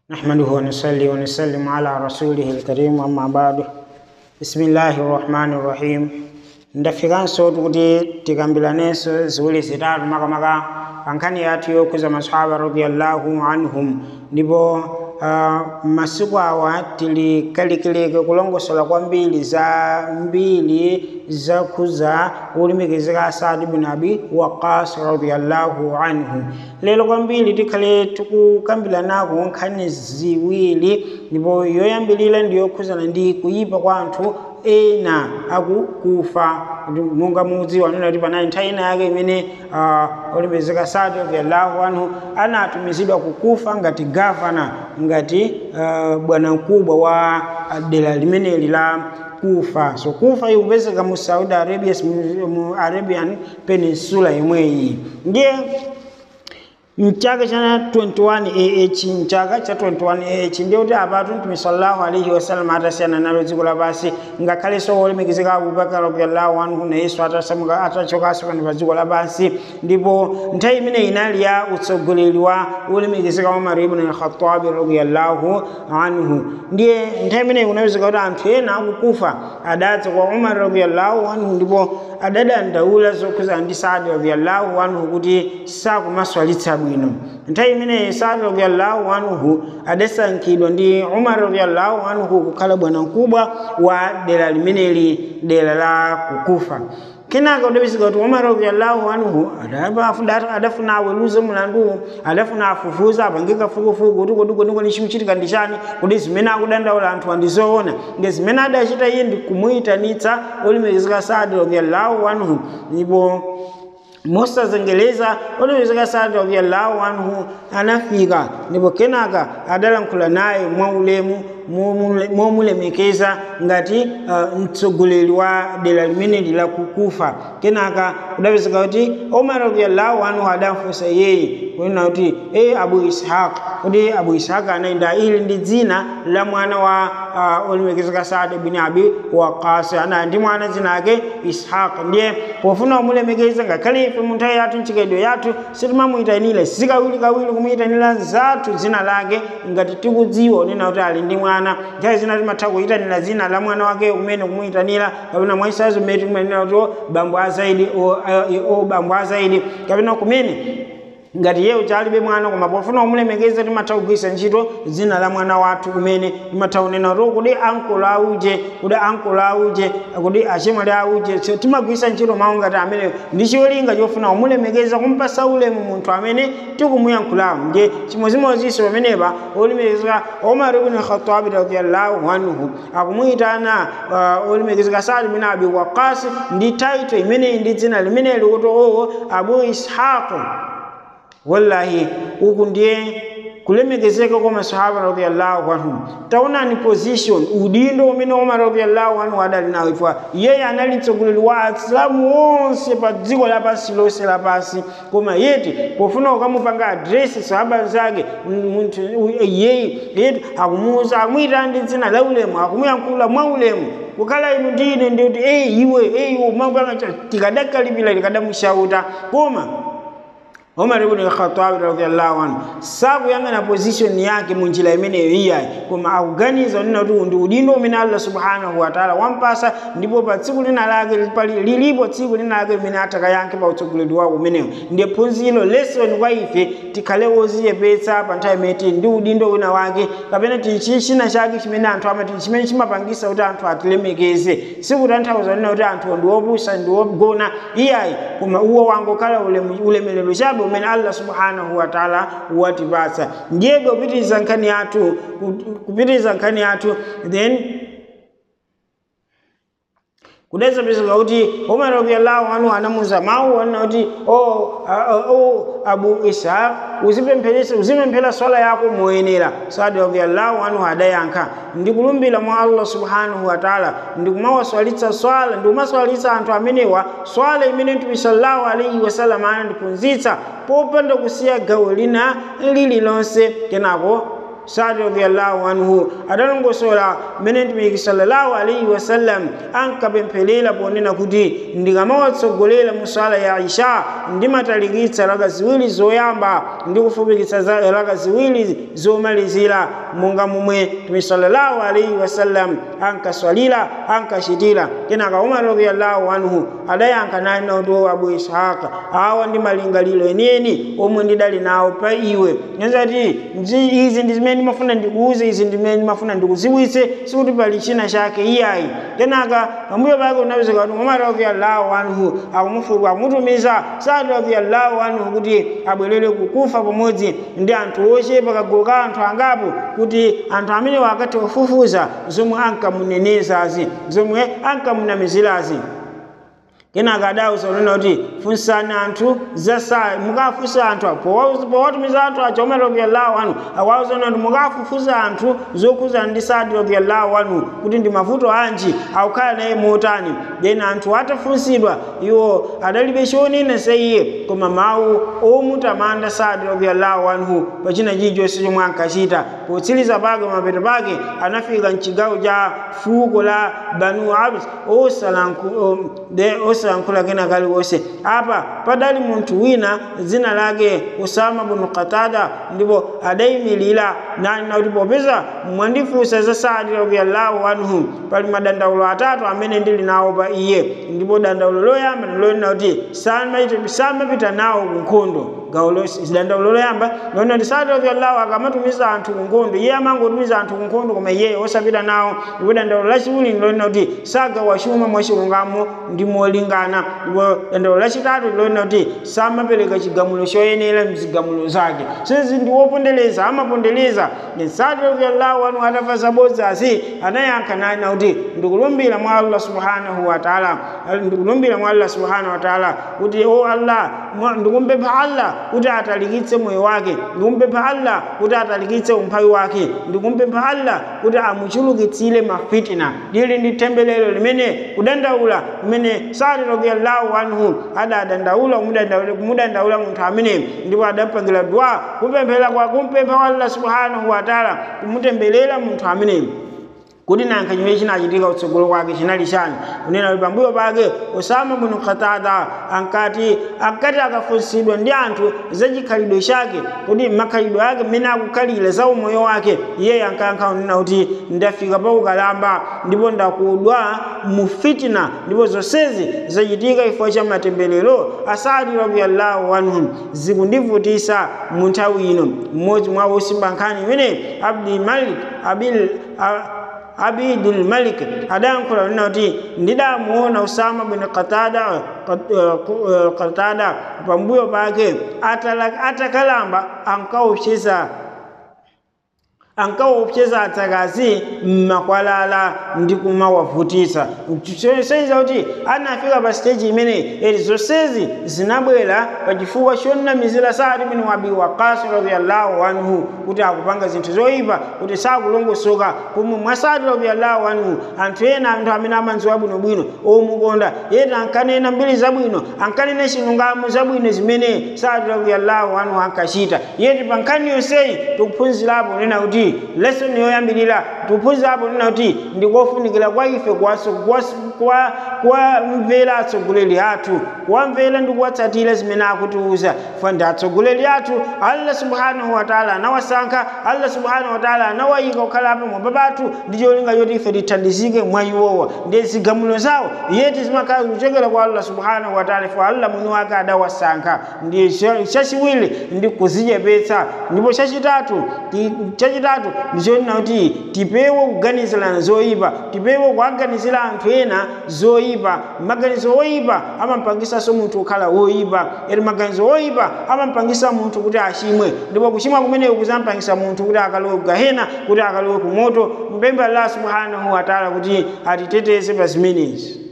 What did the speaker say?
نحمده ونصلي ونسلم على رسوله الكريم أما بعد بسم الله الرحمن الرحيم ndafikanso kuti tikambilanenso ziwiri zitatu makamaka pankhani yathu yokhuza masahaba radiallahu anhum ndipo uh, masiku awa tili kalikiliki kulongosola kwambiri za mbiri zakhuza ulemekezeka asadi bin abi waqas radiallahu anhu lero kwambiri tikhale tikukambilanako nkhani ziwiri ndipo yoyambilira ndiyokhuzana ndi kuyipa kwa anthu ena akukufa munga mudziwa nena kuti panali nthawi ina yake imene uh, olemekezeka asadi radiallahu anhu anatumizidwa kukufa ngati gavana ngati uh, bwana mkubwa wa dera limeneli la kufa so kufa ikupezeka mu saudi arabia mu arabian peninsula imweyi ndiye mchaka cha 21 ah mchaka cha 21 ah ndiye kuti apatu mtume sallallahu alaihi wasallam atasiyana nalo dziko lapansi ngakhalenso wolemekezeka abubakar radiallahu anhu nayenso atasamuka atachokanso pano pa dziko lapansi ndipo nthawi imene inali ya utsogoleri wa wolemekezeka umar ibn al-khattabi radiallahu anhu ndiye nthawi imene kunapezeka kuti anthu ena akukufa adadza kwa umar radiallahu anhu ndipo adadandaula zokhuza ndi sadi radiallahu anhu kuti sakumaswalitsa bwino nthawi imeneyi sadi radiallahu anhu adasankhidwa ndi umar radiallahu anhu kukhala bwana mkubwa wa dera limeneli dera la kukufa kenaka udapezeka kuti umar radiallahu anhu adafuna aweruze mulandu adafuna afufuza apange kafukufuku kuti kodi kodi chimuchitika ndi chani kuti zimene akudandaula anthu andizoona nge zimene adachita iye ndi kumuyitanitsa olemekezeka sadi radiallahu anhu ndipo mosazengeleza olemekezeka sadi radiallahu anhu anafika ndipo kenaka adalankhula naye mwaulemu momulemekeza ngati uh, mtsogoleri wa dera limeneli la kukufa kenaka kudapezeka kuti omar radiallahu anhu adamfunsa yeye kunena kuti e abu ishaq kuti abu ishaq anaenda ili ndi dzina la mwana wa uh, olemekezeka sadi bin abi waqas ana ndi mwana dzina ake ishaq ndiye pofuna kumulemekeza ngakhale ife mu nthawi yathu mchikadwe yathu sitimamuyitanira sikawiri kawiri kumuyitanira zathu dzina lake ngati tikudziwa unena kuti ali ndi mwana nthawi zina timatha kuyitanira dzina la mwana wake umene kumuyitanira kapena mwaisazo mmene tikumanena kuti bambo azaidi o bambo azaidi kapena kumene ngati iye uchalibe mwana koma pofuna kumulemekeza timatha kugwisa ntchito dzina la mwana wathu kumene timatha kunena kuti kuti ankolo auje kuti ankolo auje kuti achimwali auje so timagwisa ntchito mawu ngati amene ndi cholinga chofuna kumulemekeza kumpasa ulemu munthu amene tikumuyankhulamu ndiye chimodzimodzinso pamenepa olemekezeka omar ibn khatabi radiallahu anhu akumuyitana uh, olemekezeka sadi bin abi waqas ndi taito imeneyi ndi dzina limeneli kuti owo abu ishaq wallahi uku ndiye kulemekezeka kwa masahaba radhiyallahu anhum taonani position udindo umene umar radhiyallahu anhu adali nawo ifwa yeye anali mtsogoleri wa asilamu onse pa dziko lapansi lonse lapansi koma yeti pofuna ukamupanga adresi sahaba zake munthu yeye yeti akumuuza akumuyitana ndi dzina la ulemu akumuyankhula mwa ulemu kukhala inu ndine ndikuti eyi iwe eyi iwe mapanga tikadakalipira tikadamushauta koma Umar ibn al-Khattab radhiyallahu anhu sakuyang'ana position yake munjira imeneyo iyayi koma akuganiza nina kuti ndi udindo umene Allah subhanahu wa ta'ala wampasa ndipo pa tsiku lina lake lilipo tsiku lina lake limene atakayankhe pa utsogoleri wako umenewo ndiye phunziro lesson kwa ife tikhale wozichepetsa pa nthawi imene tili ndi udindo wina wake kapena tili china chake chimene anthu amati chimene chimapangisa kuti anthu atilemekeze sikutanthauza nina kuti anthu ndi opusa ndi ogona iyayi koma uwo wangokhala ulemelero chabe umene allah subhanahu wa taala watipatsa ndiyebe kupitiriza nkhani yathu kupitiriza nkhani yathu then kudeza pezeka kuti umar radiallahu anhu anamuza mawu anena kuti o o abu ishaq uzipempheresa uzipemphera swala yako moyenera sadi radiallahu anhu adayankha ndikulumbira mwa allah subhanahu wa taala ndikumawaswalitsa swala ndikumaswalitsa anthu amenewa swala imene mtume sallallahu alaihi wasallam anandiphunzitsa popanda kusiya gawo lina lililonse kenako sadi radiallahu anhu adalongosola mmene mtumiki sallallahu alaihi wasallam ankapempherera ponena kuti ndikamawatsogolera mu sala ya isha ndimatalikitsa raka ziwiri zoyamba ndi kufupikitsa za raka ziwiri zomalizira monga momwe mtumiki sallallahu alaihi wasallam ankaswalira ankachitira kenaka umar radiallahu anhu adayankha naye nauti abu ishaqa awa ndi malingaliro enieni omwe ndidali nawo pa iwe nenzati izi ndi zimene ndimafuna ndikuuze izi ndi zimene ndimafuna ndikuziwitse sikuti pali china chake iyayi kenaka pambuyo pake unapezeka kuti umar radiallahu anhu akumufuka akumutumiza sadi radiallahu anhu kuti abwerere kukufa pamodzi ndi anthu ochepa kagulu ka anthu angapo kuti anthu amene wakati kufufuza zomwe ankamunenezazi zomwe ankamunamizirazi kenaka adawuza unena kuti funsani anthu zasaya mukafunsa anthu powatumiza anthu aja umar radiallahu anhu awauza unena kuti mukafufuza anthu zokhuzana ndi sadi radiallahu anhu kuti ndi mavuto anji akukhala naye motani then anthu atafunsidwa iwo adalibe chonena sa iye koma mawu omutamanda sadi radiallahu anhu pachina chilichonse chomwe ankachita potsiriza pake mapeto pake anafika mchigawo cha fuko la banu abs osalankhula kena kaliwonse apa padali munthu wina dzina lake usama bunu qatada ndipo adayimirira nani nakuti popeza mwandifunsa za sadi radiallahu anhu pali madandaulo atatu amene ndili nawo pa iye ndipo dandaulo loyamba ndilonena kuti samapita nawo ku nkhondo gawo dandaulo loyamba lona kuti sadi radiallahu akamatumiza anthu ku nkhondo iye amangotumiza anthu ku nkhondo koma iye osapita nawo ndipo dandaulo lachiwiri ndilonena kuti sagawa chuma mwachilungamo ndi molingana ndipo dandaulo lachitatu ndilonena kuti samapereka chigamulo choyenera mzigamulo zake sezi ndi wopondereza amapondereza sadi radiallahu anhu atafa zabodzazi anayankha naye nakuti ndikulumbira mwa allah subhanahu wa taala ndikulumbira mwa allah subhanahu wa taala kuti o allah ndikumpempha allah kuti atalikitse moyo wake ndikumpempha allah kuti atalikitse umphawi wake ndikumpempha allah kuti amuchulukitsire mafitina lili ndi tembelero limene kudandaula limene sadi radiallahu anhu adadandaula kumudandaula munthu amene ndipo adapangira dua kumpemphera kwa kumpempha allah subhanahu wa taala kumutembelera munthu ameneyo kuti nankha chimene chinachitika kutsogolo kwake chinali chani kunena kuti pambuyo pake usama bunu qatada ankati ankati akafunsidwa ndi anthu za chikhalidwe chake kuti makhalidwe ake mmene akukhalira za umoyo wake iyeyo ankayankha kunena kuti ndafika pa ukalamba ndipo ndakudwa mu fitina ndipo zonsezi zachitika chifukwa cha matemberero asadi radiallahu anhum zikundivutisa mu nthawi ino mmodzi mwa osimba nkhani imene abdi malik abil abidul malik adayankhula kunena kuti ndidamuona usama bin qatada qatada pambuyo pake atakalamba ankaopseza ankaopseza atsakazi mmakwalala ndi kumawavutitsa seiza kuti anafika pa stage imene eri zonsezi zinabwera pa chifukwa chonamizira sadi bin abi waqas radiallahu anhu kuti akupanga zinthu zoyipa kuti sakulongosoka pomwe mwa sadi radiallahu anhu anthu ena anthu amene amanziwa bwinobwino omukonda yeti ankanena mbiri zabwino ankanena chilungamo zabwino zimene sadi radiallahu anhu ankachita yeti pa nkhani yonseyi tikuphunzirapo nena kuti lesson yoyambirira tikuphunzirapo nena kuti ndikofunikira kwa ife kuwamvera atsogoleri athu kuwamvera ndi kuwatsatira zimene akutiuza fa ndi atsogoleri athu allah subhanahu wataala anawasankha allah subhanahu wataala anawayika kukhala pamwamba pathu ndi cholinga choti ife tithandizike mwa iwowa ndi zigamulo zawo yeti zimakhala zikuchokera kwa allah subhanahu wataala ifo allah mwini wake adawasankha ndi chachiwiri ndi kuzichepetsa ndipo chachitatu chachitatu ndichonena kuti tipewe kuganizirana zoyipa tipewe kuaganizira anthu ena zoyipa maganizo oyipa amampangisanso munthu kukhala woyipa eri maganizo oyipa amampangisa munthu kuti achimwe ndipo kuchimwa kumeneku kuzampangisa munthu kuti akalowe kugahena kuti akalowe kumoto mpempha allah subhanahu wataala kuti atiteteze pa zimenezi